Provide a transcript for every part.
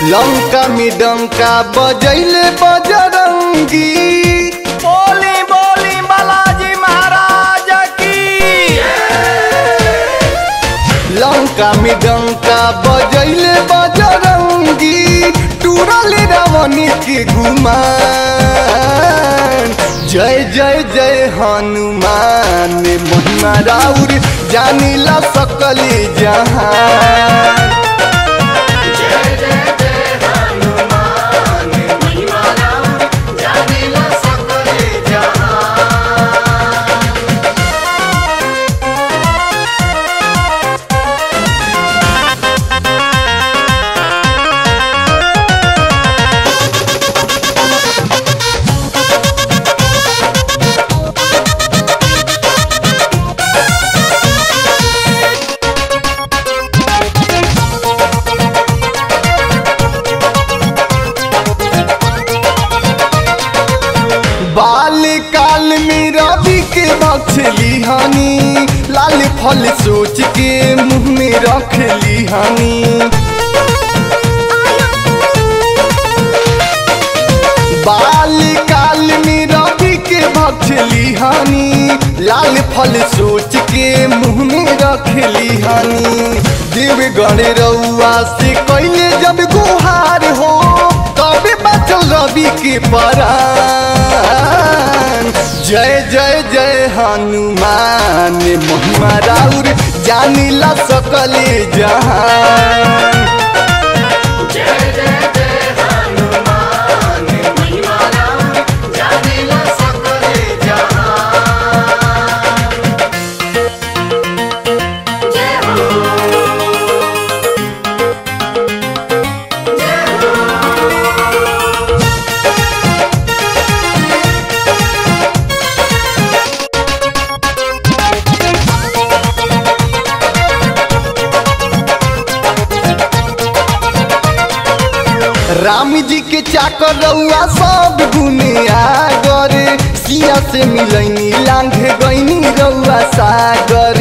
लंका में डंका बजैले बजरंगी बोली बोली बालाजी महाराज की लंका में डंका बजैले बजरंगी टूरल रावण के गुमान जय जय जय हनुमान महिमा राउर जानिला सकली जहान बाल काल में रवि के बख्शली हनी लाल फल सोच के मुंह में रख ली हनी बाल काल में रवि के बख्शली हनी लाल फल सोच के मुंह में रख ली हनी देव गण रउआ से कैले जब गुहार हो तबे बचल रवि के परान जय जय जय हनुमान महिमा राउर जानिला सकले जहान राम जी के चाकर रउआ सब गुने आगर सिया से मिलैनी लांघ गईनी रउआ सागर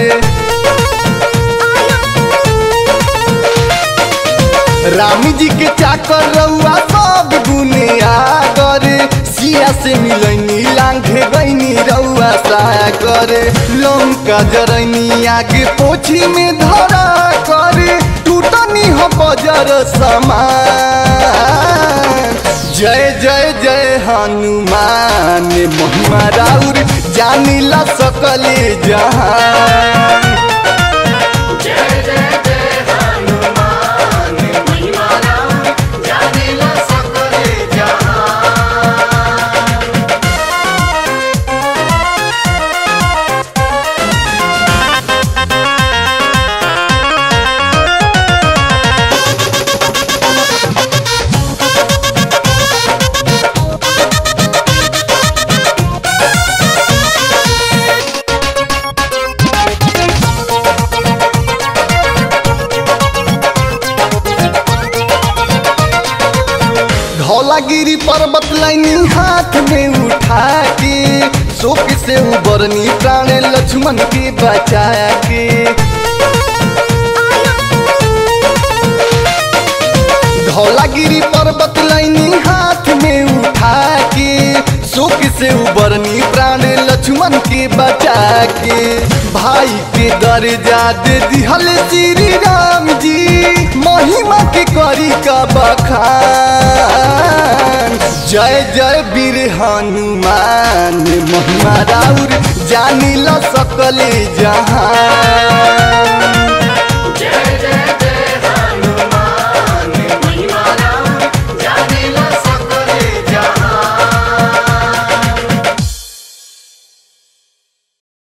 राम जी के चाकर रउआ सब गुने आगर सिया से मिलैनी लांघ गईनी रउआ सागर लंका जरैनी आगे पोछी में धरा कर टूटनी हो बजर समान जय जय जय हनुमान महिमा राउर जानिला सकले जहान धौलागिरी पर्वत लाइनी हाथ में उठा के शोक से उबरनी प्राण लक्ष्मण के बचा के धौलागिरी पर्वत लाइनी हाथ में उठा के शोक से उबरनी प्राण लक्ष्मण के बचा के भाई के दर्जा दे दिहल श्री राम जी महिमा के करी का बखान जय जय वीर हनुमान महिमा राउर जानिला सकले जहान